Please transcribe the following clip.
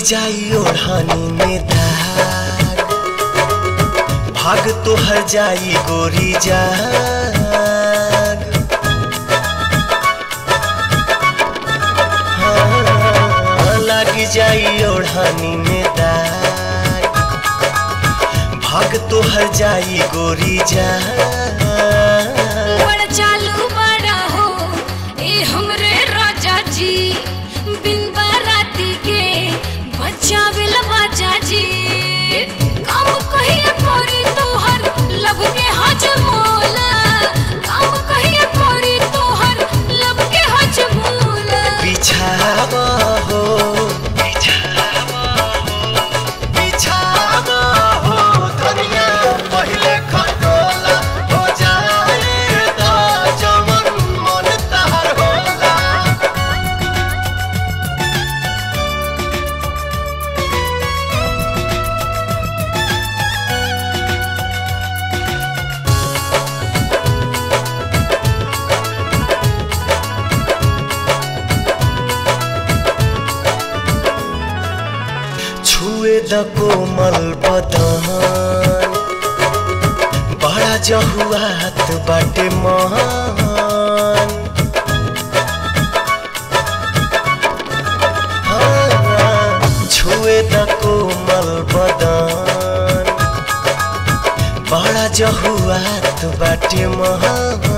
जाई ओढ़नी में दाग भाग तोहर जाई गोरी जाग हाँ, लग जाई ओढ़नी में दाग भाग तोहर जाई गोरी जाग बड़ा चालू बड़ा हो ए हमरे राजा जी बिन बाराती के बचावेल बाजा जी काम कहिए परी तोहर लब के हजमोला काम कहिए परी तोहर लब के हजमोला बिछावा हो बिछावा हो बिछावा हो दुनिया पहिले खटोला हो जाए दा जवन मन तहर होला छुए द कोमल बदन बड़ा जहुआत बाटे मान हाँ, छुए द कोमल बदन बड़ा जहुआत बाटे महान